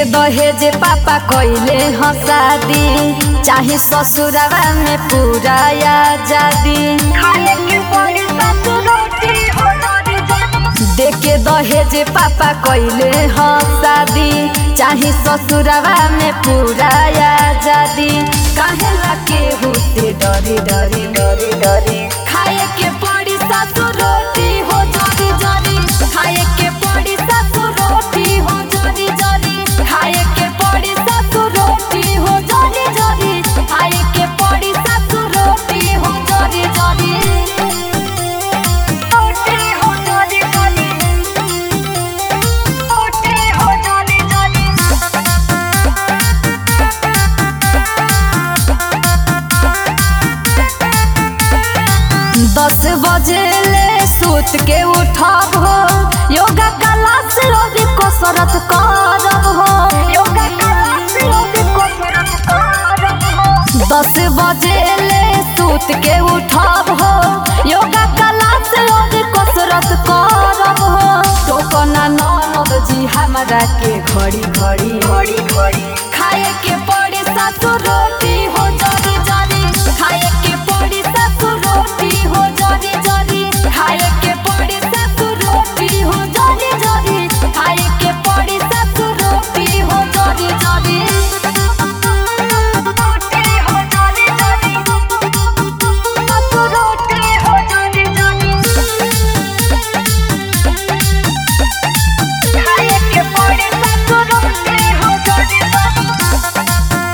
दहेज पापा कइले ह शादी चाहे ससुरवा में पूरा आजादी खाए के पड़ी सासु रोटी हो नरी जानी देके दहेज पापा कइले ह शादी चाहे ससुरवा में पूरा आजादी काहे ला के होते डरी डरी डरी डरी खाए के पड़ी सासु रोटी हो जरी जरी खाए के पड़ी सासु रोटी हो जरी जरी खाए के पड़ी सासु रोटी हो जरी जरी खाए के पड़ी सासु रोटी हो जरी जरी रोटी हो नरी जानी रोटी हो नरी जानी दस बजे ले सूत के उठब हो योगा क्लास रोज कसरत करब हो योगा क्लास रोज कसरत करब हो दस बजे ले सूत के उठब हो योगा क्लास रोज कसरत करब हो टोकना ननद जी हमरा के घड़ी घड़ी घड़ी घड़ी खाए के पड़ी सासु रोटी हो जरी जरी खाए के पड़ी सासु रोटी हो जरी जरी खाए के पड़ी सासु रोटी हो जरी जरी खाए के पड़ी सासु रोटी हो जरी जरी रोटी हो नरी जानी सासु रोटी हो नरी जानी खाए के पड़ी सासु रोटी हो नरी जानी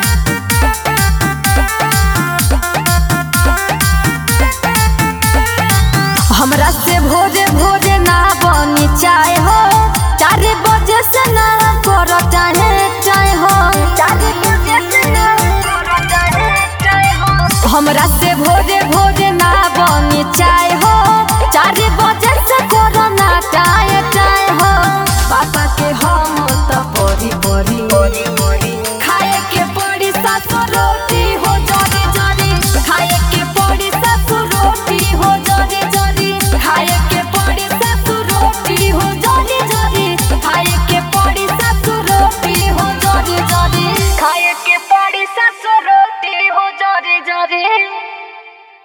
हमरा से भोरे भोरे ना बनी चाय हो चार बजे से ना कर चाहे चाय हो चार बजे से ना करो चाहे चाहे हो हमरा से भोरे भोरे ना बनी चाय हो चार बजे से करो ना चाय चाय हो पापा के हम त परी परी बड़ी बड़ी खाए के पड़ी सासु रोटी हो जरी जरी खाए के पड़ी सासु रोटी हो जरी जरी खाए के पड़ी सासु रोटी हो जरी जरी खाए के पड़ी सासु रोटी हो जरी जरी खाए के पड़ी सासु रोटी हो जरी जरी